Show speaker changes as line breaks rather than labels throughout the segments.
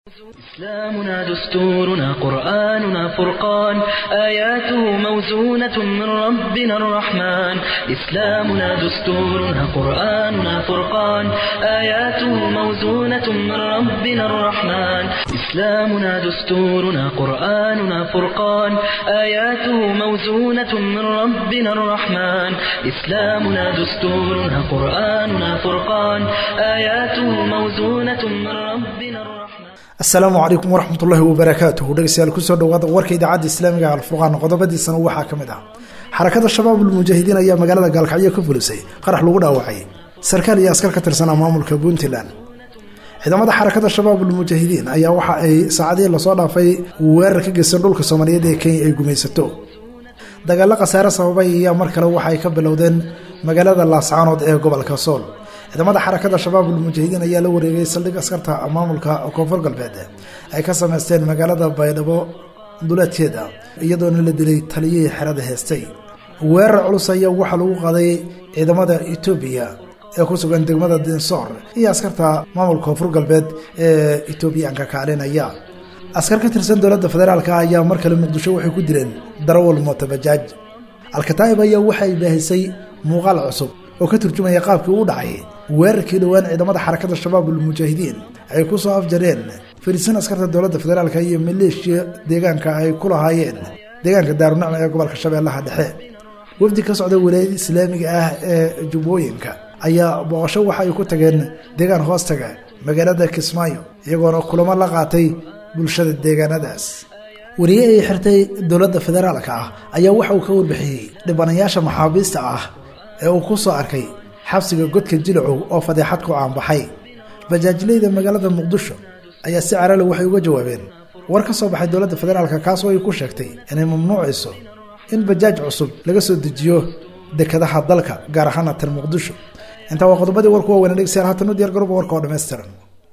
إسلامنا دستورنا قرآننا فرقان آياته موزونة من ربنا الرحمن إسلامنا دستورنا قرآننا فرقان آياته موزونة من ربنا الرحمن إسلامنا دستورنا قرآننا فرقان آياته موزونة من ربنا الرحمن إسلامنا دستورنا قرآننا فرقان آياته موزونة من ربنا الرحمن
asalaamu calaykum waraxmat ullaahi wabarakaatuhu dhegeystayaal kusoo dhawaada warka idaacadda islaamiga alfurqaan qodobadiisana waxaa ka mid ah xarakada shabaabulmujaahidiin ayaa magaalada gaalkacyo ka fulisay qarax lagu dhaawacay sarkaal iyo askar ka tirsanaa maamulka puntland ciidamada xarakada shabaabulmujaahidiin ayaa waxa ay saacadihii lasoo dhaafay weerar ka geysan dhulka soomaaliyeed ee kenya ay gumaysato dagaalo khasaare sababay ayaa mar kale waxa ay ka bilowdeen magaalada laascaanood ee gobolka sool ciidamada xarakada shabaabulmujaahidiin ayaa la wareegay saldhig askarta maamulka koonfur galbeed ay ka sameysteen magaalada baydhabo duleedkeeda iyadoona la dilay taliyihii xerada heestay weerar culus ayaa waxaa lagu qaaday ciidamada etoobiya ee ku sugan degmada dinsoor iyo askarta maamulka koonfur galbeed ee etoobiyaanka kaalinaya askar ka tirsan dowladda federaalk ayaa mar kale muqdisho waxay ku dileen darawal mootabajaaj alkataa'ib ayaa waxay baahisay muuqaal cusub oo ka turjumaya qaabkii u dhacay weerarkii dhowaan ciidamada xarakada shabaabulmujaahidiin ay ku soo afjareen fariisan askarta dowladda federaalk iyo maleeshiya deegaanka ay ku lahaayeen deegaanka daarunacma ee gobolka shabeellaha dhexe wafdi ka socda walaayada islaamiga ah ee jubbooyinka ayaa booqasho waxa ay ku tageen deegaan hoostaga magaalada kismaayo iyagoona kulamo la qaatay bulshada deegaanadaas wariye ay xirtay dowladda federaalka ah ayaa waxa uu ka warbixiyey dhibanayaasha maxaabiista ah ee uu ku soo arkay xabsiga godka jilacow oo fadeexad ku caanbaxay bajaajleyda magaalada muqdisho ayaa si carale waxay uga jawaabeen war ka soo baxay dowladda federaalka kaasoo ay ku sheegtay inay mamnuucayso in bajaaj cusub laga soo dejiyo dekadaha dalka gaar ahaana tan muqdisho intaa waa qodobadii warku waa weyna dhegeystayaal haatan u diyar garoba warka oo dhammaystiran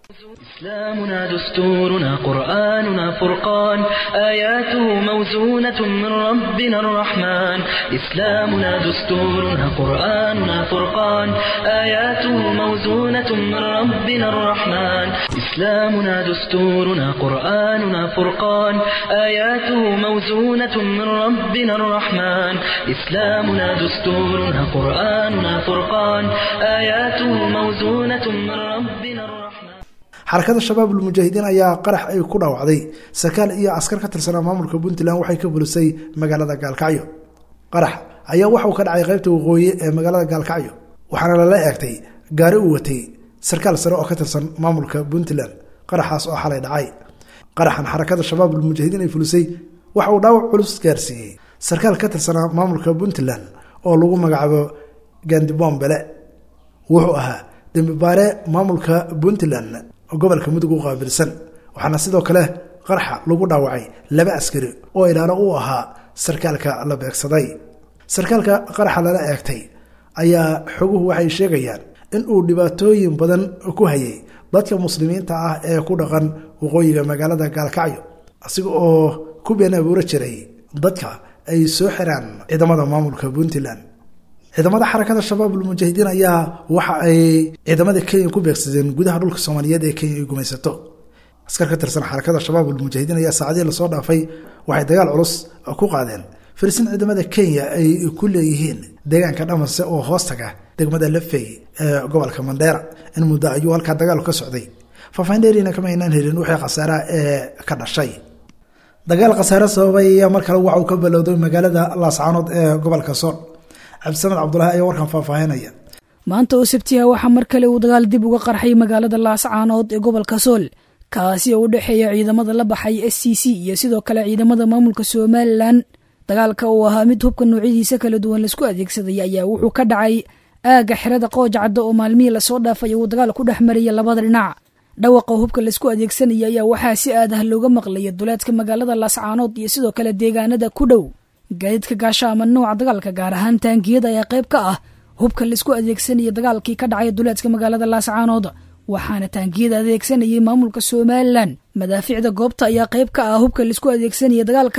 إسلامنا دستورنا قرآننا فرقان آياته موزونة من ربنا الرحمن إسلامنا دستورنا قرآننا فرقان آياته موزونة من ربنا الرحمن إسلامنا دستورنا قرآننا فرقان آياته موزونة من ربنا الرحمن إسلامنا دستورنا قرآننا فرقان آياته موزونة من ربنا الرحمن
xarakada shabaabulmujaahidiin ayaa qarax ay ku dhaawacday sarkaal iyo askar ka tirsanaa maamulka puntland waxay ka bulisay magaalada gaalkacyo qarax ayaa waxauu ka dhacay qaybta waqooyi ee magaalada gaalkacyo waxaana lala eegtay gaari uu watay sarkaal sare oo ka tirsan maamulka puntland qaraxaas oo xalay dhacay qaraxan xarakada shabaabulmujaahidiin ay fulisay waxa uu dhaawac culus gaarsiiyey sarkaal ka tirsanaa maamulka puntland oo lagu magacaabo gandibombele wuxuu ahaa dembibaare maamulka puntland gobolka mudug u qaabilsan waxaana sidoo kale qaraxa lagu dhaawacay laba askari oo ilaalo u ahaa sarkaalka la beegsaday sarkaalka qaraxa lala eegtay ayaa xoguhu waxay sheegayaan in uu dhibaatooyin badan ku hayay dadka muslimiinta ah ee ku dhaqan waqooyiga magaalada gaalkacyo asiga oo ku been abuuro jiray dadka ay soo xiraan ciidamada maamulka puntland ciidamada xarakada shabaabulmujaahidiin ayaa waxa ay ciidamada kenya ku beegsadeen gudaha dhulka soomaaliyeed ee kenya ay gumaysato askar ka tirsan xarakada shabaabulmujaahidiin ayaa saacadihii lasoo dhaafay waxay dagaal culus ku qaadeen farisin ciidamada kenya ay ku leeyihiin deegaanka dhamase oo hoostaga degmada lafey ee gobolka mandheera in muddo ayuu halkaa dagaalu ka socday faafaahin dheeriina kama aynaan helin wixii khasaaraha ee ka dhashay dagaal khasaare sababay ayaa mar kale waxa uu ka balowday magaalada laascaanood ee gobolka sool cabdisamed cabdulahi ayaa warkan faahfaahinaya
maanta oo sabtiha waxaa mar kale uu dagaal dib uga qarxay magaalada laascaanood ee gobolka sool kaasi oo u dhexeeya ciidamada la baxay s c c iyo sidoo kale ciidamada maamulka somalilan dagaalka uu ahaa mid hubka noocyadiisa kala duwan laisku adeegsaday ayaa wuxuu ka dhacay aagga xerada qoojcadda oo maalmihii lasoo dhaafay uu dagaal ku dhex maraya labada dhinac dhawaqa hubka laisku adeegsanaya ayaa waxaa si aad ah looga maqlaya duleedka magaalada laascaanood iyo sidoo kale deegaanada ku dhow gaadiidka gaasha ama nooca dagaalka gaar ahaan taangiyada ayaa qayb ka ah hubka laisku adeegsanaya dagaalkii ka dhacay duleedka magaalada laascaanood waxaana taangiyada adeegsanayay maamulka somalilan madaafiicda goobta ayaa qayb ka ah hubka laisku adeegsanaya dagaalka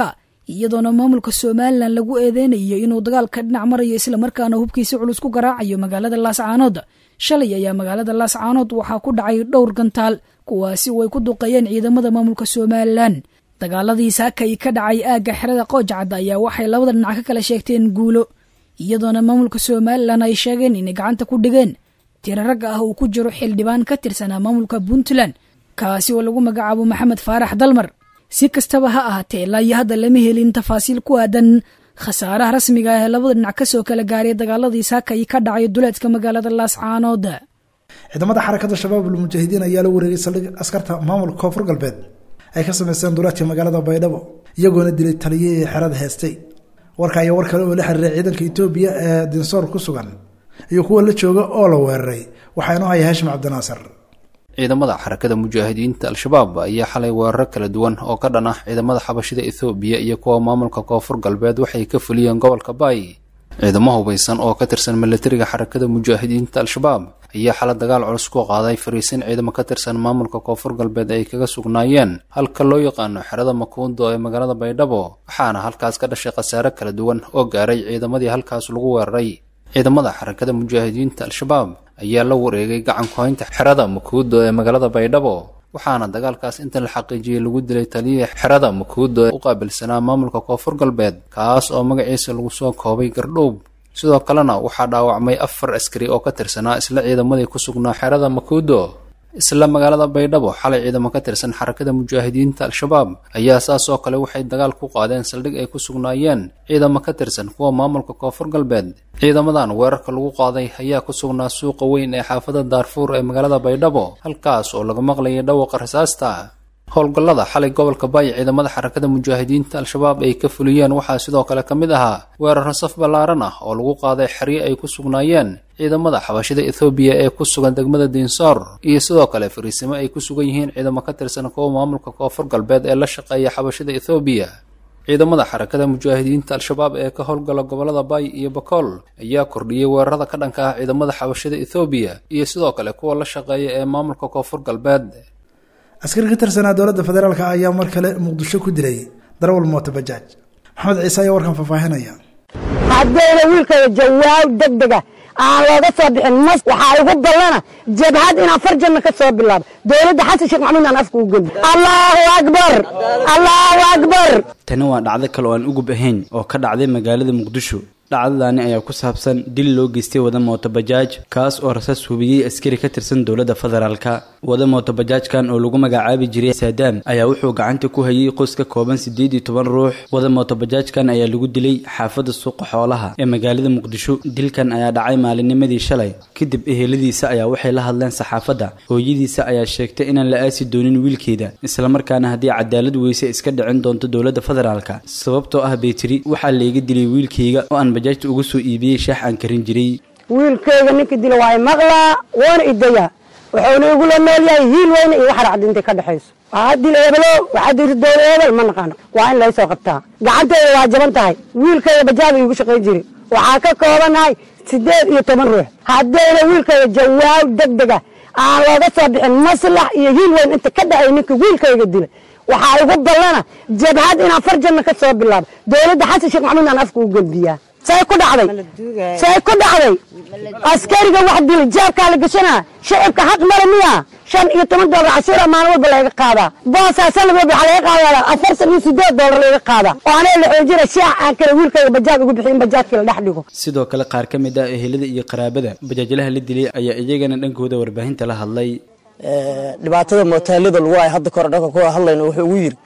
iyadoona maamulka somalilan lagu eedeynayo inuu dagaalka dhinac marayo islamarkaana hubkiisi culus ku garaacayo magaalada laascaanood shalay ayaa magaalada laascaanood waxaa ku dhacay dhowr gantaal kuwaasi way ku duqeeyeen ciidamada maamulka somalilan dagaaladii saakay ka dhacay aagga xerada qoojacadda ayaa waxay labada dhinac ka kala sheegteen guulo iyadoona maamulka somalilan ay sheegeen inay gacanta ku dhigeen tiro ragga ah uu ku jiro xildhibaan ka tirsanaa maamulka puntland kaasi oo lagu magacaabo maxamed faarax dalmar si kastaba ha ahaatee ilaa iyo hadda lama helin tafaasiil ku aadan khasaaraha rasmiga ah ee labada dhinac kasoo kala gaaray dagaaladii saakay ka dhacay duleedka magaalada laascaanood
ciidamada xarakada shabaabul mujaahidiin ayaa la wareegay saldhig askarta maamulka koonfur galbeed ay ka sameysteen duleedka magaalada baydhabo iyagoona dilay taliyihii xerada heestay warka ayaa war kale oo la xiriiray ciidanka etoobiya ee dinsoor ku sugan iyo kuwa la jooga oo la weeraray waxaa inoo haya haashim cabdinaasir
ciidamada xarakada mujaahidiinta al-shabaab ayaa xalay weeraro kala duwan oo ka dhan ah ciidamada xabashida ethoobiya iyo kuwa maamulka koonfur galbeed waxay ka fuliyeen gobolka baay ciidamo hubaysan oo ka tirsan milatariga xarakada mujaahidiinta al-shabaab ayaa xala dagaal culus ku qaaday fariisin ciidamo ka tirsan maamulka koonfur galbeed ay kaga sugnaayeen halka loo yaqaano xerada makuundo ee magaalada baydhabo waxaana halkaas ka dhashay khasaare kala duwan oo gaaray ciidamadii halkaas lagu weeraray ciidamada xarakada mujaahidiinta al-shabaab ayaa la wareegay gacan ku-haynta xerada makuudo ee magaalada baydhabo waxaana dagaalkaas inta la xaqiijiyey lagu dilay taliyihii xerada makuudo ee u qaabilsanaa maamulka koonfur galbeed kaas oo magaciisa lagu soo koobay gardhowb sidoo kalena waxaa dhaawacmay afar askari oo ka tirsanaa isla ciidamadii ku sugnaa xerada makuudo isla magaalada baydhabo xalay ciidamo ka tirsan xarakada mujaahidiinta al-shabaab ayaa saas oo kale waxay dagaal ku qaadeen saldhig ay ku sugnaayeen ciidamo ka tirsan kuwa maamulka koonfur galbeed ciidamadan weerarka lagu qaaday ayaa ku sugnaa suuqa weyn ee xaafada daarfuur ee magaalada baydhabo halkaas oo laga maqlayay dhawaqa rasaasta howlgallada xalay gobolka baay ciidamada xarakada mujaahidiinta al-shabaab ay ka fuliyeen waxaa sidoo kale ka mid ahaa weeraro saf ballaaran ah oo lagu qaaday xeryo ay ku sugnaayeen ciidamada xabashida ethoobiya ee ku sugan degmada diinsoor iyo sidoo kale fariisimo ay ku sugan yihiin ciidamo ka tirsan kuwa maamulka koonfur galbeed ee la shaqeeya xabashida ethoobiya ciidamada xarakada mujaahidiinta al-shabaab ee ka howlgala gobolada baay iyo bakool ayaa kordhiyey weerarada ka dhanka ah ciidamada xabashida ethoobiya iyo sidoo kale kuwa la shaqeeya ee maamulka koonfur galbeed
askari ka tirsanaa dowladda federaalk ayaa mar kale muqdisho ku dilay darawal mooto bajaaj maxamed ciise ayaa warkan faahfaahinaya
haddayna wiilkaya jawaab degdega aan looga soo bixin mas waxaa igu ballana jabhad inaan farjanna ka soo bilaabo dowladda xasan sheekh maxamuud aan afka u geli allahu akbar allahu akbar
tani waa dhacdo kale oo aan ugub ahayn oo ka dhacday magaalada muqdisho dhacdadaani ayaa ku saabsan dil loo geystay wada mootobajaaj kaas oo rasaas hubiyey askari ka tirsan dowladda federaalka wada mootobajaajkan oo lagu magacaabi jiray saadaam ayaa wuxuu gacanta ku hayay qoys ka kooban siddeed iyo toban ruux wada mootobajaajkan ayaa lagu dilay xaafadda suuqa xoolaha ee magaalada muqdisho dilkan ayaa dhacay maalinnimadii shalay kadib eheladiisa ayaa waxay la hadleen saxaafadda hooyadiisa ayaa sheegtay inaan la aasi doonin wiilkeeda islamarkaana haddii cadaalad weyse iska dhicin doonto dowladda federaalka sababtoo ah baytiri waxaa layga dilay wiilkayga oo aan bajaajta uga soo iibiyey shaax aan karin jiray
wiilkayga ninka dila waa maqlaa woona idayaa wuxuuna igula nool yahay hiil weyne iyo wax racdi intay ka dhexayso waxaa dila ebelo waxaa dili dowla ebel ma naqaano waa in laysoo qabtaa gacanteeda waa jaban tahay wiilkayga bajaada iigu shaqayn jiray waxaa ka koobanahay siddeed iyo toban ruux haddayna wiilkayga jawaab degdega aan looga soo bixin maslax iyo hiil weyn inta ka dhexay ninka wiilkayga dila waxaa igu ballana jabhad inaan farjanna ka soo bilaabo dowladda xasan sheekh maxamuud aan afka u gelbiyaa say ku dhacday say ku dhacday askariga wax dilay jaabkaa la gashanaa shacibka xaq male miya shan iyo toban doolar cashuura maalin walba laga qaadaa boosaa sanad walba waxaa laga qaadaa afartan iyo sideed doolar laga qaadaa oo anaa la xoojina shaax aan kale wiilkayga bajaaj ugu bixin bajaajkii la dhex dhigo
sidoo kale qaar ka mid ah ehelada iyo qaraabada bajaajlaha la dilay ayaa iyagana dhankooda warbaahinta la hadlay
dhibaatada mooteelada lagu ay hadda kore dhanka ku hadlayno wuxuu ugu yiri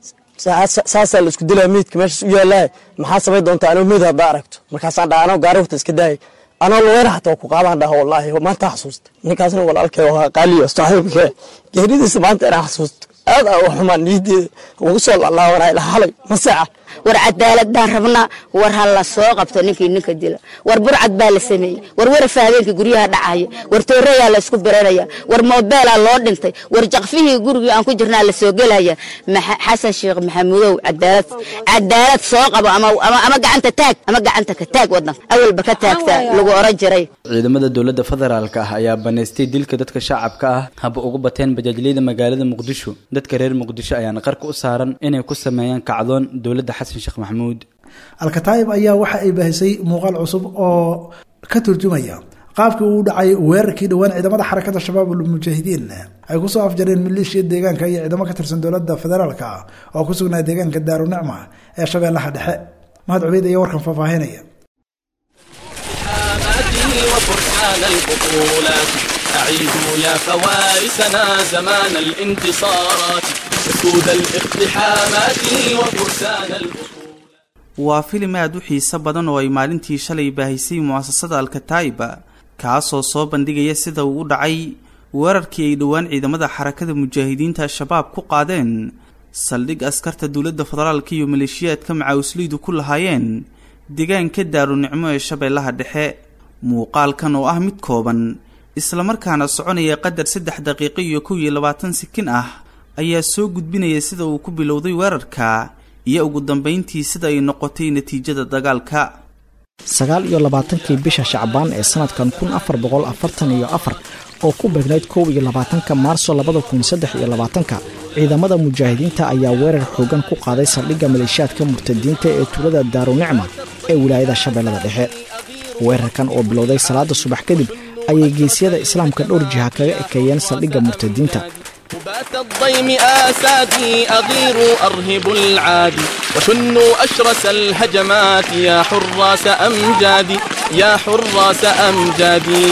saasaa la isku dilaa meydka meeshaas u yaalahay maxaa samay doontaa anoo meyd haddaa aragto markaasaan dhaha anoo gaari wata iska daayay anoo lugeena xataa ku qaadaan dhaha wallaahi maanta xasuusta ninkaasna walaalkay waa qaaliyo saaxiibkee geeridiisa maanta inaan xasuusto aad aa u xumaan niyadeeda ugu soo laalaabanay ilaa halay maseeca
war cadaalad baan rabnaa war ha la soo qabto ninkii ninka dila war burcad baa la sameeyey war warafa habeenkii guryaha dhacaya war tooreyaa la isku biranaya war moobeelaa loo dhintay war jaqfihii gurigii aan ku jirnaa la soo gelaya xasan sheekh maxamuudow cadaalad cadaalad soo qabo ama gacanta taag ama gacanta ka taag wadanka awalba ka taagta lagu oran jiray
ciidamada dowladda federaalka ah ayaa banaystay dilka dadka shacabka ah haba ugu bateen bajaajleyda magaalada muqdisho dadka reer muqdisho ayaana qarka u saaran inay ku sameeyaan kacdoon dowladda xasan sheekh maxamuud
alkataayib ayaa waxa ay baahisay muuqaal cusub oo ka turjumaya qaabkii uu dhacay weerarkii dhowaan ciidamada xarakada shabaab ulmujaahidiin ay kusoo afjareen maleeshiya deegaanka iyo ciidamo ka tirsan dowlada federaalka oo ku sugnaa deegaanka daarunicma ee shabeellaha dhexe mahad cubeyd ayaa warkan faahfaahinaya
وفرسان البطولات أعيدوا يا فوارسنا زمان الانتصارات أسود الاقتحامات وفرسان البطولات
waa filim aada u xiiso badan oo ay maalintii shalay baahisay mu'asasada alkataa'iba kaasoo soo bandhigaya sida uu u dhacay weerarkii ay dhowaan ciidamada xarakada mujaahidiinta al-shabaab ku qaadeen saldhig askarta dowladda federaalka iyo maleeshiyaadka macawislaydu ku lahaayeen deegaanka daarunicmo ee shabeellaha dhexe muuqaalkan oo ah mid kooban islamarkaana soconaya qadar saddex daqiiqo iyo kow iyo labaatan sikin ah ayaa soo gudbinaya sida uu ku bilowday weerarka iyo ugu dambayntii sida ay noqotay natiijada dagaalka
sagaal iyo labaatankii bisha shacbaan ee sanadkan kun afar boqol afartan iyo afar oo ku beegnayd kow iyo labaatanka maarso labada kun saddex iyo labaatanka ciidamada mujaahidiinta ayaa weerar xoogan ku qaaday saldhigga maleeshiyaadka murtadiinta ee tuulada daarunicma ee wilaayada shabeellada dhexe weerarkan oo bilowday salaada subax kadib ayay geesyada islaamka dhowr jiha kaga ekeeyeen saldhigga murtadiinta
بات الضيم آسادي أغير أرهب العادي وشنوا أشرس الهجمات يا حراس أمجادي يا حراس أمجادي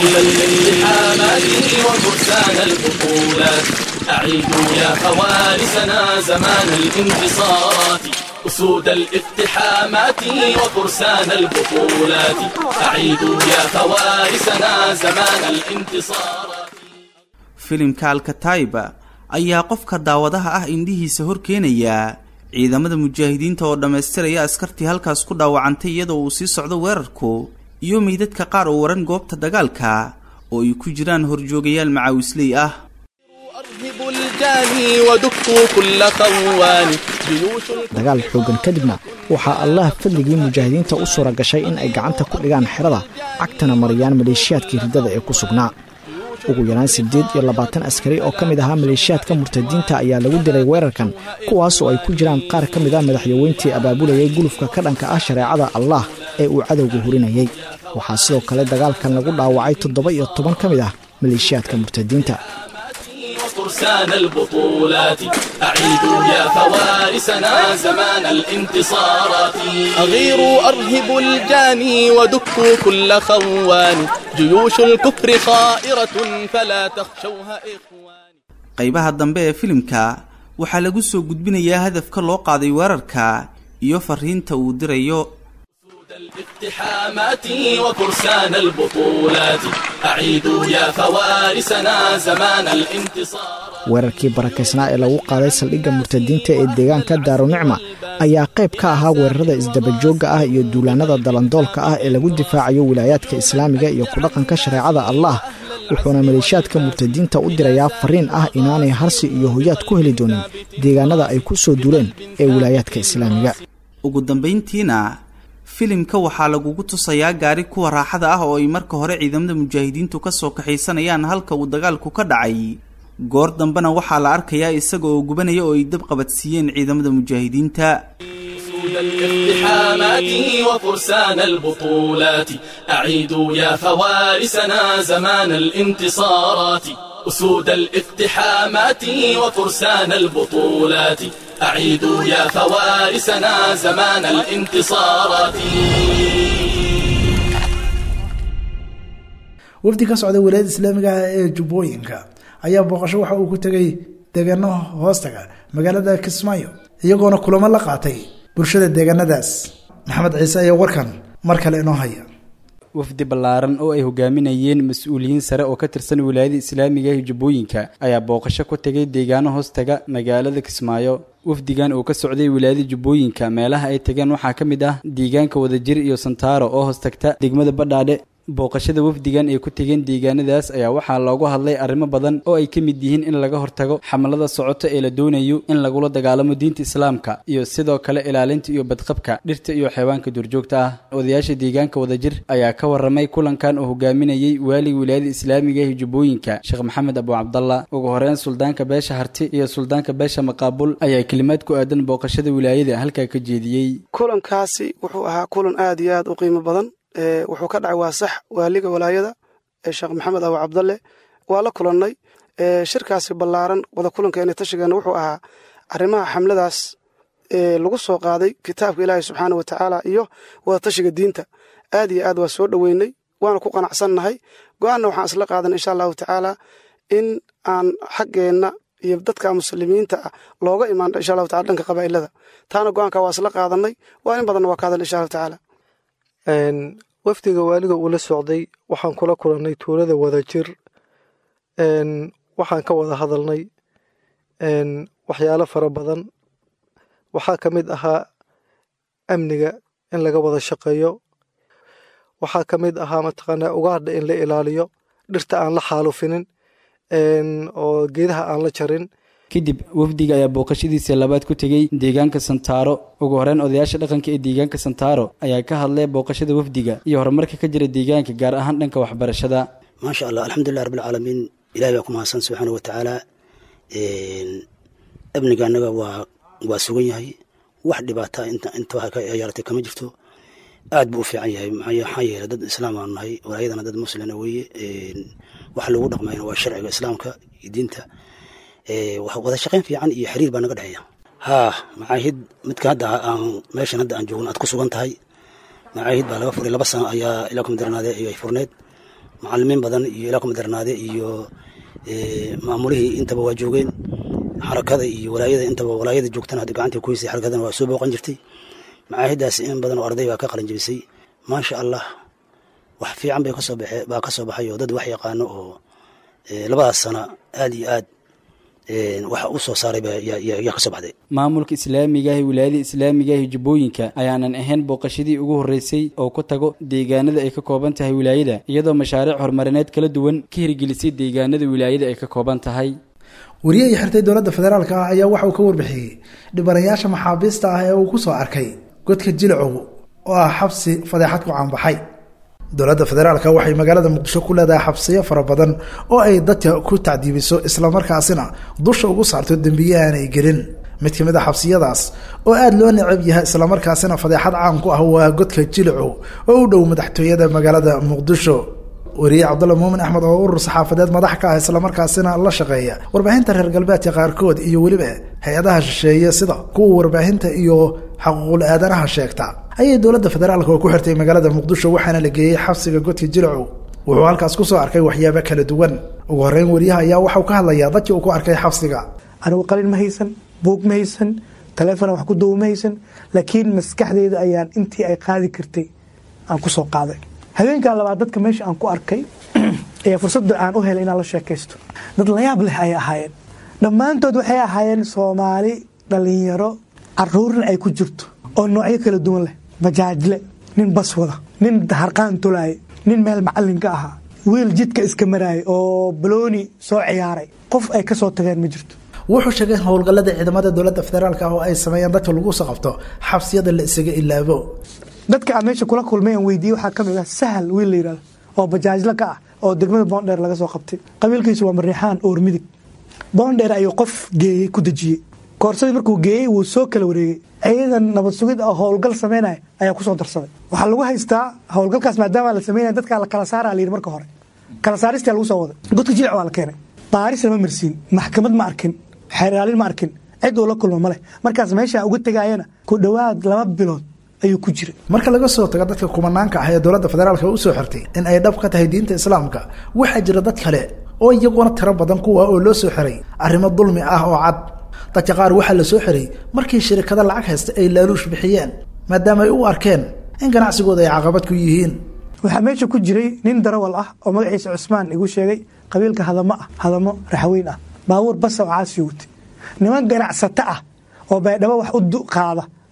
الالتحامات وفرسان البطولات أعيدوا يا فوارسنا زمان الانتصارات أسود الاقتحامات وفرسان البطولات أعيدوا يا فوارسنا زمان الانتصارات
filimka alkataiba ayaa qofka daawadaha ah indhihiisa hor keenaya ciidamada mujaahidiinta oo dhammaystiraya askartii halkaas ku dhaawacantay iyadoo uu sii socdo weerarku iyo meydadka qaar oo waran goobta dagaalka oo ay ku jiraan horjoogayaal macaawisley ah
أرهبوا الجاني ودكوا كل خوان جيوش
dagaal xoogan kadibna waxaa allah fadligii mujaahidiinta u suura gashay in ay gacanta ku dhigaan xerada cagtana mariyaan maleeshiyaadkii riddada ee ku sugnaa ugu yaraan siddeed iyo labaatan askari oo ka mid ahaa maleeshiyaadka murtadiinta ayaa lagu dilay weerarkan kuwaas oo ay ku jiraan qaar ka mid ah madaxyaweyntii abaabulayay gulufka ka dhanka ah shareecada allah ee uu cadowga hurinayay waxaa sidoo kale dagaalkan lagu dhaawacay toddoba iyo toban ka mid ah maleeshiyaadka murtadiinta
وفرسان البطولات أعيدوا يا فوارسنا زمان الانتصارات أغيروا أرهبوا الجاني ودكوا كل خوان جيوش الكفر خائرة فلا تخشوها إخوان
qaybaha dambe ee filimka waxaa lagu soo gudbinayaa hadafka loo qaaday weerarka iyo fariinta uu dirayo
الاقتحامات وفرسان البطولات أعيدوا يا فوارسنا زمان الانتصار
weerarkii barakaysnaa ee lagu qaaday saldhigga murtadiinta ee deegaanka daarunicma ayaa qayb ka ahaa weerarada isdabajoogga ah iyo duulaannada dalandoolka ah ee lagu difaacayo wilaayaadka islaamiga iyo ku dhaqanka shareecada allah wuxuuna maleeshiyaadka murtadiinta u dirayaa fariin ah inaanay harsi iyo hoyaad ku heli doonin deegaanada ay ku soo duuleen ee wilaayaadka islaamiga
ugu dambayntiina filimka waxaa lagugu tusayaa gaari kuwa raaxada ah oo ay marka hore ciidamada mujaahidiintu ka soo kaxaysanayaan halka uu dagaalku ka dhacay goor dambena waxaa la arkayaa isaga oo gubanaya oo ay dab qabadsiiyeen ciidamada mujaahidiinta
أسود الاقتحامات وفرسان البطولات أعيدوا يا فوارسنا زمان الانتصارات أسود الاقتحامات وفرسان البطولات أعيدوا يا فوارسنا زمان الانتصارات
wafdi ka socda wilaayada islaamiga ah ee jubbooyinka ayaa booqasho waxa uu ku tegay deegaano hoostaga magaalada kismaayo iyagoona kulamo la qaatay bulshada deegaanadaas maxamed ciise ayaa warkan mar kale inoo haya
wafdi ballaaran oo ay hogaaminayeen mas-uuliyiin sare oo ka tirsan wilaayada islaamiga ee jubbooyinka ayaa booqasho ku tegay deegaano hoostaga magaalada kismaayo wafdigan oo ka socday wilaayada jubbooyinka meelaha ay tageen waxaa ka mid ah deegaanka wadajir iyo santaaro oo hoostagta degmada badhaadhe booqashada wafdigan ay ku tegeen deegaanadaas ayaa waxaa loogu hadlay arrimo badan oo ay ka mid yihiin in laga hortago xamalada socoto ee la doonayo in lagula dagaalamo diinta islaamka iyo sidoo kale ilaalinta iyo badqabka dhirta iyo xayawaanka duurjoogta ah odayaasha deegaanka wadajir ayaa ka waramay kulankan oo hogaaminayey waaliga wilaayada islaamiga ee jubbooyinka sheekh maxamed abu cabdalla ugu horeyn suldaanka beesha harti iyo suldaanka beesha maqaabul ayaa kelimaad ku aadan booqashada wilaayada halkaa ka jeediyey
kulankaasi wuxuu ahaa kulan aad iyo aad u qiimo badan wuxuu ka dhacay waa sax waaliga walaayada sheekh maxamed abu cabdalle waa la kulannay shirkaasi ballaaran wada kulankeena tashigeena wuxuu ahaa arrimaha xamladaas lagu soo qaaday kitaabka ilaahi subxaana wa tacaala iyo wada tashiga diinta aad iyo aad waa soo dhoweynay waana ku qanacsannahay go-aanna waxaan isla qaadan insha allahu tacaala in aan xaggeenna iyo dadka muslimiinta ah looga imaan insha allahu tacala dhanka qabaa'ilada taana go-aanka waa isla qaadanay waa in badanna waa ka hadal insha allahu tacaala
wafdiga waaliga uu la socday waxaan kula kulannay tuulada wadajir waxaan ka wada hadalnay waxyaalo fara badan waxaa ka mid ahaa amniga in laga wada shaqeeyo waxaa ka mid ahaa mataqaanaa ugaadha in la ilaaliyo dhirta aan la xaalufinin oo geedaha aan la jarin
kadib wafdiga ayaa booqashadiisa labaad ku tegey deegaanka santaaro ugu horeyn odayaasha dhaqanka ee deegaanka santaaro ayaa ka hadlay booqashada wafdiga iyo horumarka ka jira deegaanka gaar ahaan dhanka waxbarashada
maasha allah alxamdulilah rabbilcaalamiin ilahi baa ku mahadsan subxaana wa tacaala amniga annaga waa waa sugan yahay wax dhibaata inta waxa ka yaaratay kama jirto aad buu u fiican yahay maxaa yeelay dad islaam aanu nahay walaayadana dad muslina weeye waxa lagu dhaqmayna waa sharciga islaamka iyo diinta wada shaqayn fiican iyo xiriir baa naga dhexeeya haa macaahid midka hadda aan meeshan hadda aan joogno aad ku sugan tahay macaahid baa laga furay laba sano ayaa ilaa kumadarnaade ay furneed macalimiin badan iyo ilaa kumadarnaade iyo maamulihii intaba waa joogeen xarakada iyo walaayada intaba walaayada joogtana hadda gacanta ku haysay xarakadana waa soo booqan jirtay macaahidaas in badan oo arday baa ka qalin jebisay maasha allah wax fiican bay kasoo baxe baa ka soo baxay oo dad wax yaqaano oo labadaas sana aad iyo aad waxa u soo saaray yaa ka soo baxday
maamulka islaamiga ah ee wilaayada islaamiga ah ee jubbooyinka ayaanan ahayn booqashadii ugu horreysay oo ku tago deegaanada ay ka kooban tahay wilaayada iyadoo mashaariic horumarineed kala duwan ka hirgelisay deegaanada wilaayada ay ka kooban tahay
wariye ay xirtay dowladda federaalk ah ayaa waxa uu ka warbixiyey dhibanayaasha maxaabiista ah ee uu ku soo arkay godka jilcow oo ah xabsi fadeexad ku caanbaxay dowladda federaalka waxay magaalada muqdisho ku leedahay xabsiyo fara badan oo ay dadka ku tacdiibiso islamarkaasina dusha ugu saarto dembiye aanay gelin mid ka mid a xabsiyadaas oo aada loo necab yahay islamarkaasina fadeexad caan ku ah waa godka jilcow oo u dhow madaxtooyada magaalada muqdisho wariye cabdulla muumin axmed oo urur saxaafadeed madax ka ah islamarkaasina la shaqeeya warbaahinta reer galbeedka qaarkood iyo weliba hay-adaha shisheeye sida kuwa warbaahinta iyo xaquuqul aadanaha sheegta ayay dowladda federaalka oo ku xirtay magaalada muqdisho waxaana la geeyey xabsiga godka jilcow wuxuu halkaas kusoo arkay waxyaabo kala duwan ugu horeyn wariyaha ayaa waxau ka hadlayaa dadkii uu ku arkay xabsiga
anigu qalin ma haysan buug ma haysan taleefona wax ku duuba ma haysan laakiin maskaxdeeda ayaan intii ay qaadi kartay aan ku soo qaaday habeenkaa labaad dadka meesha aan ku arkay ayaa fursadda aan u helay inaan la sheekaysto dad layaab leh ayay ahaayeen dhammaantood waxay ahaayeen soomaali dhallinyaro caruurna ay ku jirto oo noocyo kala duwan leh bajaajle nin bas wada nin harqaan tolaaye nin meel macallin ka ahaa wiil jidka iska maraayay oo balooni soo ciyaaray qof ay ka soo tageen ma jirto
wuxuu sheegay howlgallada ciidamada dowladda federaalk ah oo ay sameeyeen dadka lagu soo qabto xabsiyada la isaga ilaabo
dadka aan meesha kula kulmay aan weydiiyey waxaa ka mid ah sahal wiil la yidhahdo oo bajaajle ka ah oo degmada boondheer laga soo qabtay qabiilkiisu waa mariixaan oor midig boondheer ayuu qof geeyey ku dejiyey koorsadii markuu geeyey wuu soo kala wareegay ciidan nabad sugid oo howlgal samaynaya ayaa kusoo darsaday waxaa lagu haystaa howlgalkaas maadaama la samaynaya dadkaa la kala saara la yidhi marka hore kala saaristaa lagu soo waday godka jilic waa la keenay baaris lama marsiin maxkamad ma arkin xeeraalin ma arkin cid uu la kulmo ma leh markaas meesha uga tegaayana ku dhowaad laba bilood ayuu ku jiray
marka laga soo tago dadka kumanaanka ah ee dowladda federaalka usoo xirtay in ay dhab ka tahay diinta islaamka waxaa jira dad kale oo iyaguna tiro badan kuwa oo loo soo xiray arrimo dulmi ah oo cad dadka qaar waxaa la soo xiray markii shirikada lacag haysta ay laaluush bixiyeen maadaama ay u arkeen in ganacsigooda ay caqabad ku yihiin
waxaa meesha ku jiray nin darawal ah oo magaciisa cusmaan igu sheegay qabiilka hadamo ah hadamo raxweyn ah baabuur basa oo caasi watay niman ganacsato ah oo baydhabo wax u qaada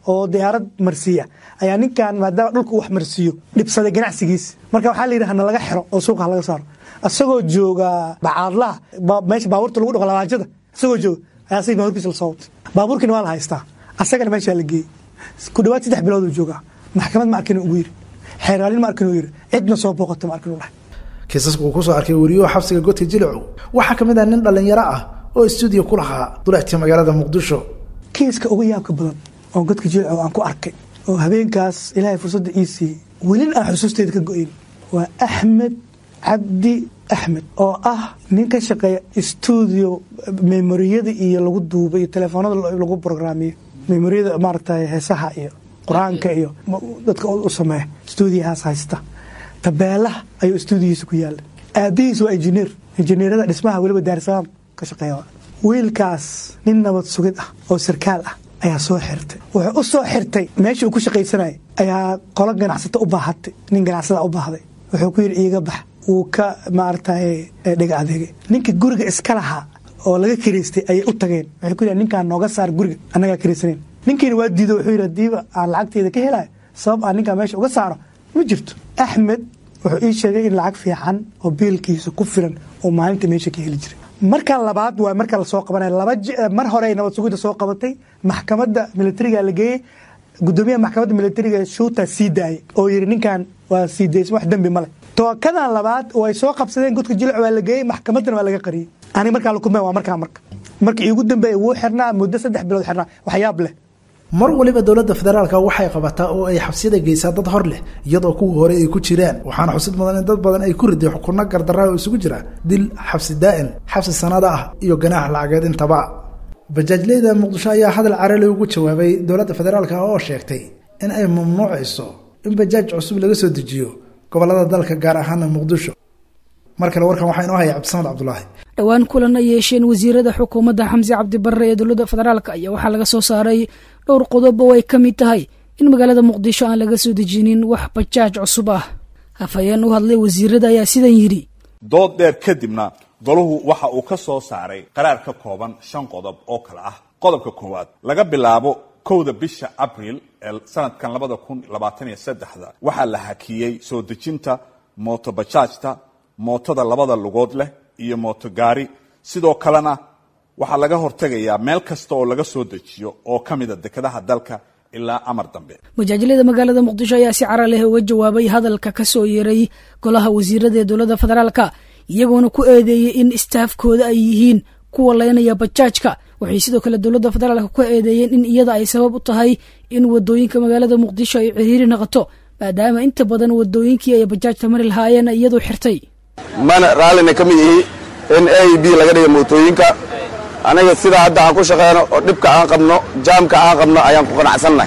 oo diyaarad marsiiya ayaa ninkan maadaama dhulka uu wax marsiiyo dhibsaday ganacsigiis marka waxaa la yidhi hana laga xiro oo suuqa laga saaro isagoo jooga bacaadlaha meesha baabuurta lagu dhaqo labaajada isagoo jooga ayaa asagii baabuurkiisa lasoo watay baabuurkiina waa la haystaa asagana meeshaa la geeyey ku dhawaad saddex bilood uu joogaa maxkamad ma arkin ugu yiri xeeraalin ma arkin uu yiri cidna soo booqata ma arkin uu dhahay
kiisaska uu kusoo arkay wariyuhu xabsiga godka jilicu waxaa ka mid ah nin dhallinyaro ah oo stuudiyo ku lahaa duleectii magaalada muqdisho
kiiska ugu yaabka badan oo godka jilicu aan ku arkay oo habeenkaas ilaahay fursadda ii siiyey welin aan xusuusteeda ka go-in waa axmed cabdi axmed oo ah nin ka shaqeeya stuudio memoriyada iyo lagu duuba iyo telefoonada lagu brograamiyo memoriyada maaragtay heesaha iyo qur-aanka iyo dadka u sameeya stuudiyahaas haysta tabeelaha ayuu stuudiyihiisa ku yaala aabihiis waa injineer injineerada dhismaha weliba daarsalaam ka shaqeeya wiilkaas nin nabad sugid ah oo sarkaal ah ayaa soo xirtay wuxuu u soo xirtay meeshii uu ku shaqaysanayay ayaa qolo ganacsato u baahatay nin ganacsada u baahday wuxuu ku yidhi iiga bax wuu ka maaragtay dhiga adeegay ninka guriga iska lahaa oo laga kiraystay ayay u tageen waxay ku yidhahan ninkaan nooga saar guriga annagaa kiraysanayn ninkiina waa diido wuxuu yidhi hadiiba aan lacagteeda ka helayo sabab aan ninkaan meesha uga saaro ma jirto axmed wuxuu ii sheegay in lacag fiican oo biilkiisa ku filan oo maalinta meesha ka heli jiray marka labaad waa marka lasoo qabanaya laba mar hore nabad sugidda soo qabatay maxkamadda militariga la geeyey gudoomiyaha maxkamadda militariga shuuta sii daayay oo yidhi ninkan waa sii daysan wax dembi male tookadan labaad oo ay soo qabsadeen godka jilic waa la geeyey maxkamaddana waa laga qariyey aniga markaa la kulmeen waa markaa marka marka iigu dambeeya wuu xirnaa muddo saddex bilood xirnaa waxyaab leh
mar waliba dowladda federaalka waxay qabataa oo ay xabsiyada geysaa dad hor leh iyadoo kuwii hore ay ku jiraan waxaana xusid mudan in dad badan ay ku riday xukunno gardarraa oo isugu jira dil xabsi daa'in xabsi sanada ah iyo ganaax lacageed intaba bajaajleyda muqdisho ayaa hadal carali ugu jawaabay dowladda federaalka oo sheegtay in ay mamnuucayso in bajaaj cusub laga soo dejiyo gobolada dalka gaar ahaana muqdisho mar kale warkan waxaa inoo haya cabdisamad cabdulaahi
dhowaan kulan ay yeesheen wasiirada xukuumadda xamse cabdibarre ee dowladda federaalk ayaa waxaa laga soo saaray dhowr qodob oo ay ka mid tahay in magaalada muqdisho aan laga soo dejinin wax bajaaj cusub ah hafayeen u hadlay wasiirada ayaa sidan yidhi
dood dheer kadibna golahu waxa uu ka soo saaray qaraar ka kooban shan qodob oo kale ah qodobka koowaad laga bilaabo kowda bisha abril ee sanadkan labada kun labaatan iyo saddexda waxaa la hakiyey soo dejinta mootobajaajta mootada labada lugood leh iyo mootogaari sidoo kalena waxaa laga hortegayaa meel kasta oo laga soo dejiyo oo ka mida dekedaha dalka ilaa amar dambe
majaajilada magaalada muqdisho ayaa si cara leh uga jawaabay hadalka ka soo yeeray golaha wasiirada ee dowladda federaalka iyagoona ku eedeeyey in istaafkooda ay yihiin kuwa leynaya bajaajka waxay sidoo kale dowladda federaalka ku eedeeyeen in iyada ay sabab u tahay in wadooyinka magaalada muqdisho ay ciriiri noqoto maadaama inta badan wadooyinkii ay bajaajta mari lahaayeen ay iyadu xirtay
mana raallina ka mid ihi in a b laga dhiga mootooyinka anaga sidaa hadda aan ku shaqeyno oo dhibka aan qabno jaamka aan qabno ayaan ku qanacsannahay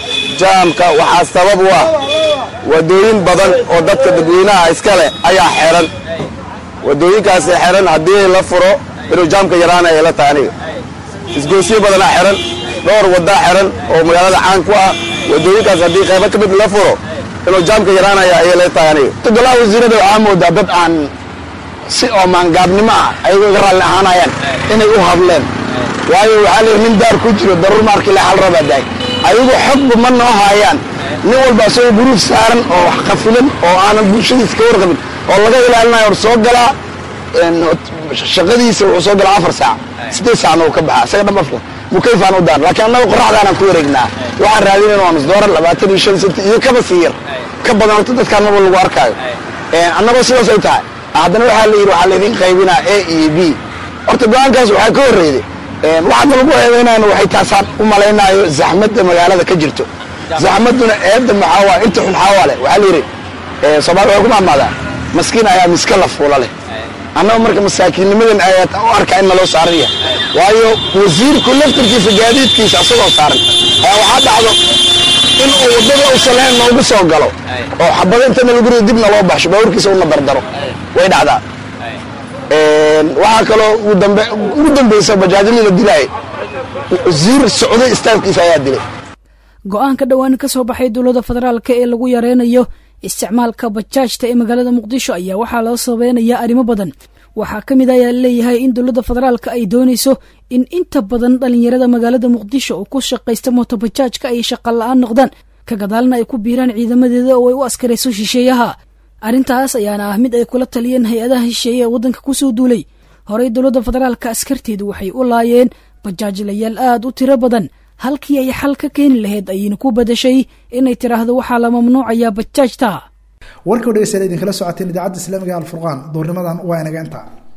jaamka waxaa sabab u ah wadooyin badan oo dadka dadweynaha iska leh ayaa xeran wadooyinkaasi xeran haddii la furo inuu jaamka yaraana ay la tahay aniga isgoosyo badanaa xeran dhowr waddaa xeran oo magaalada caan ku ah wadooyinkaas haddii qaybo ka mid la furo inuu jaamka yaraanaya ayay la tahay aniga
golaha wasiirada waxaa moodaa dad aan si oo maangaabnimo ah ayagoo iga raalli ahaanayaan inay u hadleen waayo waxaa la yidhi nin daar ku jiro daruur maarkii le xal rabaa daay ayagu xogba ma noo haayaan nin walba isagoo guruuf saaran oo wax qafilan oo aanan bulshadiisa ka warqabin oo laga ilaalinayo or soo galaa shaqadiisa wuxuu soo galaa afar saac siddeed saacna uu ka baxaa isaga dhan afka mukayfaan u daan laakiin annaga qoraxdaanaan ku wareegnaa waxaan raadinayn waa nus doolar labaatan iyo shan senti iyo kaba sii yar ka badan horta dadkaan marba lagu arkaayo annagoo sidaas ay tahay haddana waxaa la yidhi waxaa laydin qaybinaa a iyo b horta go-aankaas waxaa ka horreeyday waxaadna lagu eedaynayna waxay taasaan u malaynaayo zaxmadda magaalada ka jirto zaxmadduna eedda maxaa waa inta xun xaawaa leh waxaa la yidhi soomaali waxay ku maamaadaa maskiin ayaa miska la fuula leh annaga marka masaakiinnimadan ayaad u arkaa in naloo saaran yahay waayo wasiirku laftarkiisa gaadiidkiisa asagoo saaran ayaa waxaa dhacdo in uu waddada uusan lahayn noogu soo galo oo xabado intana lagu rido dibna loo baxsho baabuurkiisa una dardaro way dhacdaa waxaa kaloo ugu dambaysa bajaajyadii la dilaayay wasiir socday istaafkiisa ayaa dilay
go-aanka dhowaan ka soo baxay dowladda federaalk ee lagu yareynayo isticmaalka bajaajta ee magaalada muqdisho ayaa waxaa loo sabeynayaa arrimo badan waxaa ka mid ayaa leeyahay in dowladda federaalka ay doonayso in inta badan dhallinyarada magaalada muqdisho oo ku shaqaysta mootobajaajka ay shaqa la-aan noqdaan ka gadaalna ay ku biiraan ciidamadeeda oo ay u askarayso shisheeyaha arrintaas ayaana ah mid ay kula taliyeen hay-adaha shisheeye ee waddanka kusoo duulay horey dowladda federaalka askarteedu waxay u laayeen bajaajlayaal aad u tiro badan halkii ay xal ka keeni lahayd ayayna ku badashay inay tiraahdo waxaa la mamnuucayaa bajaajta
warka o dhegeystayaal idinkala socoteen idaacadda islaamiga alfurqaan duurnimadan waa inaga intaa